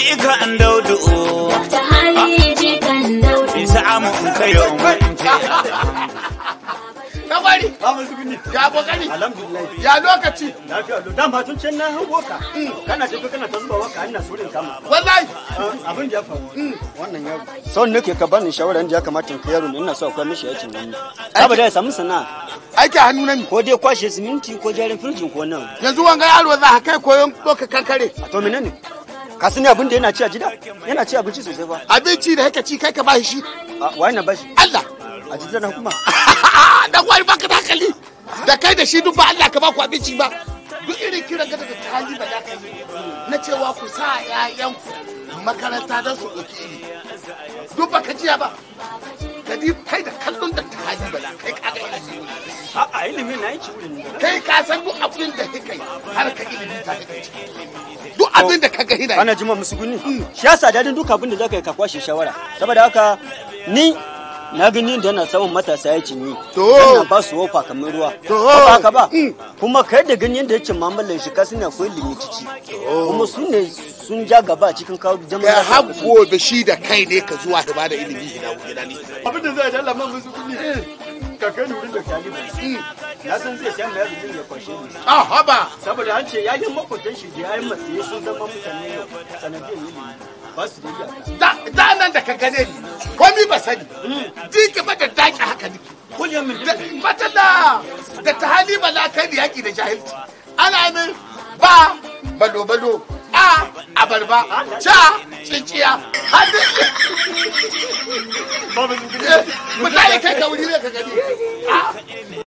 jikan daudu ta hali jikan daudu isa amu in kayo umarci Na gwari, Ba mu zuguni. ya kokari, Alhamdulillah. ya lokaci. Lafiya lo. Dan tun can na hango ka. Kana tafi kana ta zuba waka ina surin kama. Wallahi, Abin da ya faru. Wannan yaro. Sau nake ka bani shawara inda ya kamata in kai yaro ne ina so akwai mishi aikin hannu. Saboda ya samu sana'a. aiki hannu na ne. Ko dai kwashe siminti ko jarin firjin ko nan. Yanzu wanga yaro za ka kai koyon ɗauka kankare. A to menene? Ka sani abin da yana ci a gida? Yana ci abinci sosai fa. Abinci da haka ci kai ka ba shi. A wai na bashi. Allah. A gida na kuma. Dan gwari baka da hankali. Da kai da shi duk ba Allah ka ba ku abinci ba. Duk irin kiran ka daga hali ba da ka yi. Na cewa ku sa ƴaƴanku makaranta don su ɗauki ilimi. Duk baka jiya ba. Ka di kai da kallon da ta hali ba da kai ka ga ilimi. A'a ilimi na yi ci wurin. Kai ka san duk abin da kai har ka ilimi ta kai ciki. Duk abin da ka ga hina. Ana jima musu guni. Shi yasa dadin duk abin da zaka yi ka kwashe shawara. Saboda haka ni na gani da yana samun matasa ya cinye. To. Yana ba su wofa kamar ruwa. To. Ko ba haka ba. Mm. Kuma kai da gani yadda yake mamalan shi kasu ne akwai limitici. Kuma su ne sun ja gaba a cikin kawo jama'a. Kai har gobe shi da kai ne ka zuwa da ba da ilimi ina gida ne. Abin da zai dalla man musu guni. Ka kai ni wurin da talibu. Na san zai sha mai yanzu ya kwashe ni. Ah haba. Saboda an ce yayin makwatan shi da yayin matsayi sun zama mutane yau sanadiyar ilimi. Ba su da iyaka. Da da nan da ka gane ni. Komi ba sani. Ji gaba da daki haka nake. Kullum min Da matala da ta hali ba la kai da yaki da jahilci. Ana min ba balo balo a abarba ca cinciya hadu mutane kai ka wuri ne ka gani